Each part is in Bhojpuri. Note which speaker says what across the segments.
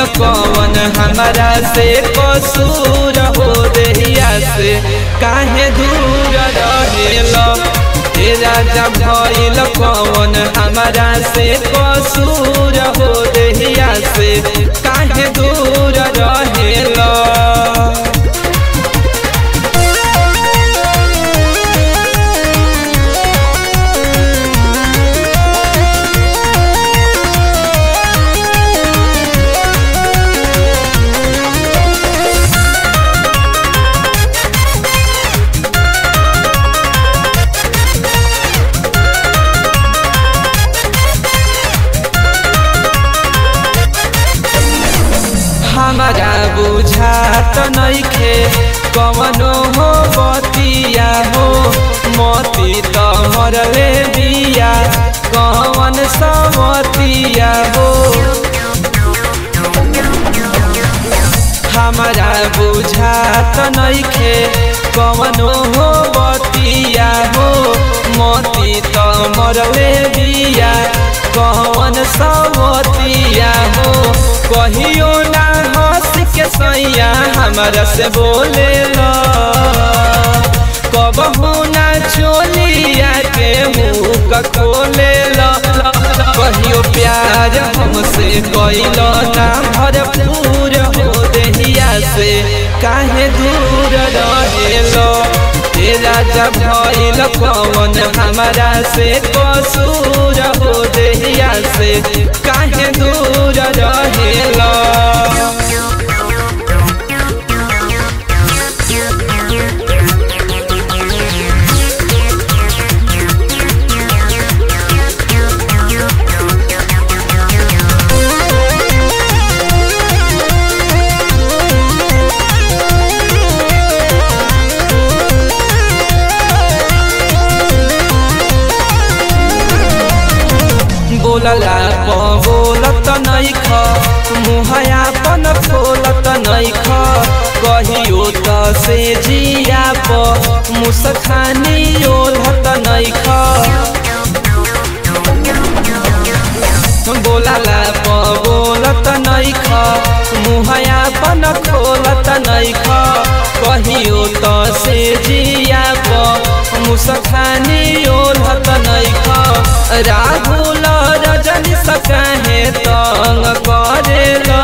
Speaker 1: कौन हमारा से कसूर हो देहिया से काहे दूर रहेल हे राजा भइल कौन हमारा से कसूर हो देहिया से काहे दूर रहेल हमारा बुझात नइखे कवनो हो बतिया हो मती तमरले बिया कवन सवतिया हो हमारा बुझात नइखे कवनो हो बतिया हो मती तमरले बिया कवन सवतिया हो कहियो ना हंस के सैया हमारा से बोले कबहू ना चोलिया के मुँह खोले कहियो प्यार हमसे कैल ना भरपूर हो देहिया से काहे दूर रहेलो हे राजा भइल कौन हमारा से कसूर हो देहिया से काहे दूर रहेला बोलला प बोलत नइख मुहयापन खोलत नइख कहियो त से जिया प मुसखानी ओलत नइख बोलला प बोलत नइख मुहयापन खोलत नइख कहियो त से जिया प मुसखानी ओलत नइख राहुल रजनी सकाहे तंग करेला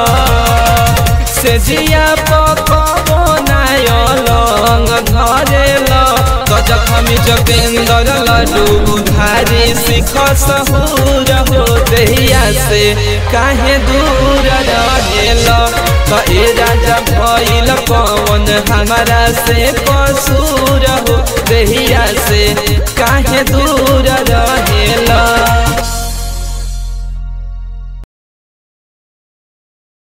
Speaker 1: से जिया पकबो नायलंग घरेला तो जखमी जगेंदर लड्डू धारी सिख सहूर हो देहिया से काहे दूर रहेला तो ए राजा भइल कौन हमारा से कसूर हो देहिया से काहे दूर रहेला